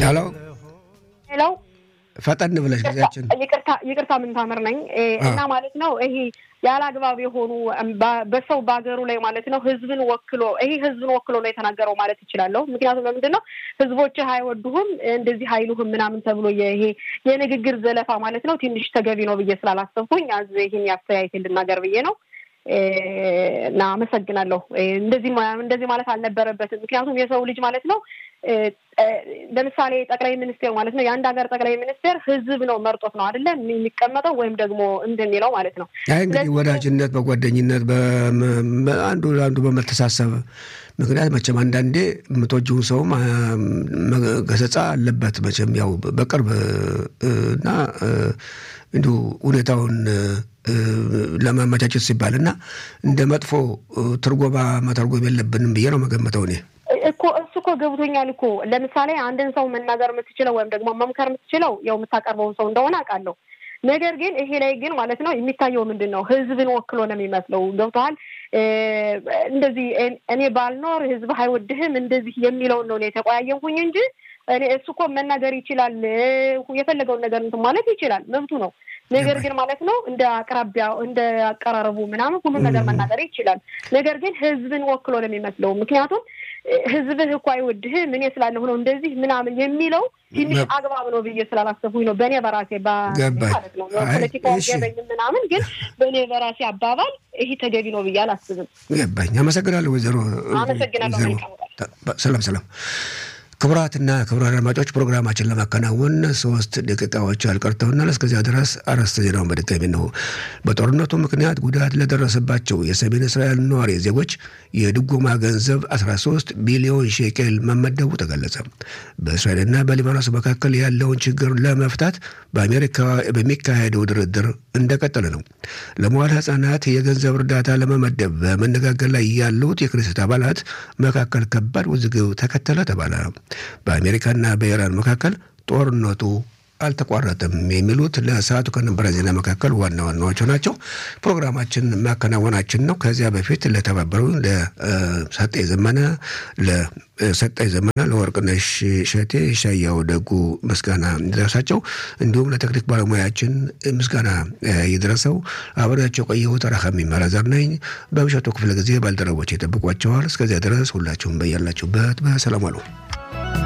ሄሎ ሄሎ ፈጠን ብለሽ ጊዜያችን ይቅርታ ይቅርታ ምንታምር ነኝ እና ማለት ነው ይሄ ያለ አግባብ የሆኑ በሰው በሀገሩ ላይ ማለት ነው ህዝብን ወክሎ ይሄ ህዝብን ወክሎ ነው የተናገረው ማለት ይችላለሁ። ምክንያቱም ለምንድን ነው ህዝቦችህ አይወዱህም እንደዚህ አይሉህም ምናምን ተብሎ ይሄ የንግግር ዘለፋ ማለት ነው ትንሽ ተገቢ ነው ብዬ ስላላሰብኩኝ አዝ ይህን ያስተያየት ልናገር ብዬ ነው እና አመሰግናለሁ። እንደዚህ እንደዚህ ማለት አልነበረበትም። ምክንያቱም የሰው ልጅ ማለት ነው ለምሳሌ ጠቅላይ ሚኒስቴር ማለት ነው የአንድ ሀገር ጠቅላይ ሚኒስቴር ህዝብ ነው መርጦት ነው አይደለም የሚቀመጠው ወይም ደግሞ እንደሚለው ማለት ነው። አይ እንግዲህ ወዳጅነት፣ በጓደኝነት አንዱ ለአንዱ በመተሳሰብ ምክንያት መቼም አንዳንዴ የምትወጂውን ሰውም ገሰጻ አለበት መቼም ያው በቅርብ እና እንዲሁ ሁኔታውን ለማመቻቸት ሲባል እና እንደ መጥፎ ትርጎማ መተርጎም የለብንም ብዬ ነው መገመተው እኔ እኮ እሱ እኮ ገብቶኛል እኮ ለምሳሌ አንድን ሰው መናገር የምትችለው ወይም ደግሞ መምከር የምትችለው ያው የምታቀርበውን ሰው እንደሆነ አውቃለሁ። ነገር ግን ይሄ ላይ ግን ማለት ነው የሚታየው ምንድን ነው ህዝብን ወክሎ ነው የሚመስለው። ገብቶሃል? እንደዚህ እኔ ባልኖር ህዝብ አይወድህም እንደዚህ የሚለውን ነው የተቆያየንኩኝ እንጂ እኔ እሱ እኮ መናገር ይችላል። የፈለገውን ነገር እንትን ማለት ይችላል፣ መብቱ ነው። ነገር ግን ማለት ነው እንደ አቅራቢያው እንደ አቀራረቡ ምናምን ሁሉን ነገር መናገር ይችላል። ነገር ግን ህዝብን ወክሎ ነው የሚመስለው። ምክንያቱም ህዝብህ እኮ አይወድህም እኔ ስላለሁ ነው እንደዚህ ምናምን የሚለው ትንሽ አግባብ ነው ብዬ ስላላሰብኩኝ ነው በእኔ በራሴ ማለት ነው። ፖለቲካ ገበኝ ምናምን ግን በእኔ በራሴ አባባል ይሄ ተገቢ ነው ብዬ አላስብም። ገባኝ። አመሰግናለሁ ወይዘሮ አመሰግናለሁ። ሰላም ሰላም። ክቡራትና ክቡራን አድማጮች ፕሮግራማችን ለማከናወን ሶስት ደቂቃዎች አልቀርተውናል። እስከዚያ ድረስ አርዕስተ ዜናውን በድጋሚ ነው። በጦርነቱ ምክንያት ጉዳት ለደረሰባቸው የሰሜን እስራኤል ነዋሪ ዜጎች የድጎማ ገንዘብ 13 ቢሊዮን ሼኬል መመደቡ ተገለጸ። በእስራኤልና በሊባኖስ መካከል ያለውን ችግር ለመፍታት በአሜሪካ በሚካሄደው ድርድር እንደቀጠለ ነው። ለመዋለ ሕጻናት የገንዘብ እርዳታ ለመመደብ በመነጋገር ላይ ያሉት የክኔሴት አባላት መካከል ከባድ ውዝግብ ተከተለ ተባለ። በአሜሪካና በኢራን መካከል ጦርነቱ አልተቋረጠም። የሚሉት ለሰዓቱ ከነበረ ዜና መካከል ዋና ዋናዎቹ ናቸው። ፕሮግራማችን ማከናወናችን ነው። ከዚያ በፊት ለተባበሩ ለሰጠኝ ዘመነ ለሰጠኝ ዘመነ ለወርቅነሽ ሸቴ ሻያው ደጉ ምስጋና ይድረሳቸው። እንዲሁም ለቴክኒክ ባለሙያችን ምስጋና ይድረሰው። አብሬያቸው ቆየሁት። ረሃሚ መላዘር ነኝ። በምሽቱ ክፍለ ጊዜ ባልደረቦች ይጠብቋቸዋል። እስከዚያ ድረስ ሁላችሁም በያላችሁበት በሰላም አሉ።